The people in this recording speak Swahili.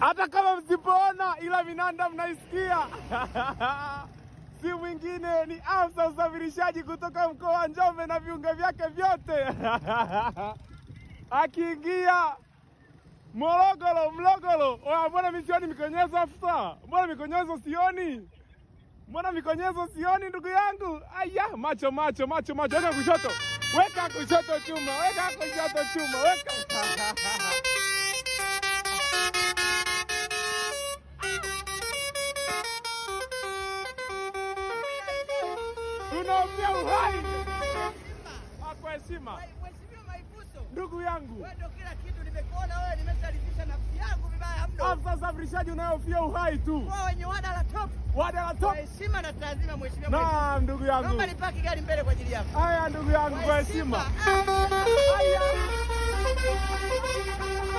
hata kama msipoona, ila vinanda mnaisikia. si mwingine ni afisa usafirishaji kutoka mkoa wa Njombe na viunga vyake vyote akiingia Morogoro, Mlogolo. Oya, mbona mi sioni mikonyezo afisa? Mbona mikonyezo sioni? Mbona mikonyezo sioni ndugu yangu? Aya, macho macho macho macho, weka kushoto, weka kushoto chuma, weka kushoto chuma, weka tunaombea uhai Ah, kwa heshima, Mheshimiwa Maifuso, ndugu yangu, wewe ndio kila kitu. Nimekuona wewe, nimesharifisha nafsi yangu vibaya mno. afisa usafirishaji unayofia uhai tu, Kwa wenye wada la top, wada la kwa top. heshima na taadhima, Mheshimiwa Maifuso, Naam, ndugu yangu, naomba nipaki gari mbele kwa ajili yako. haya ndugu yangu, kwa heshima. Ah, Haya.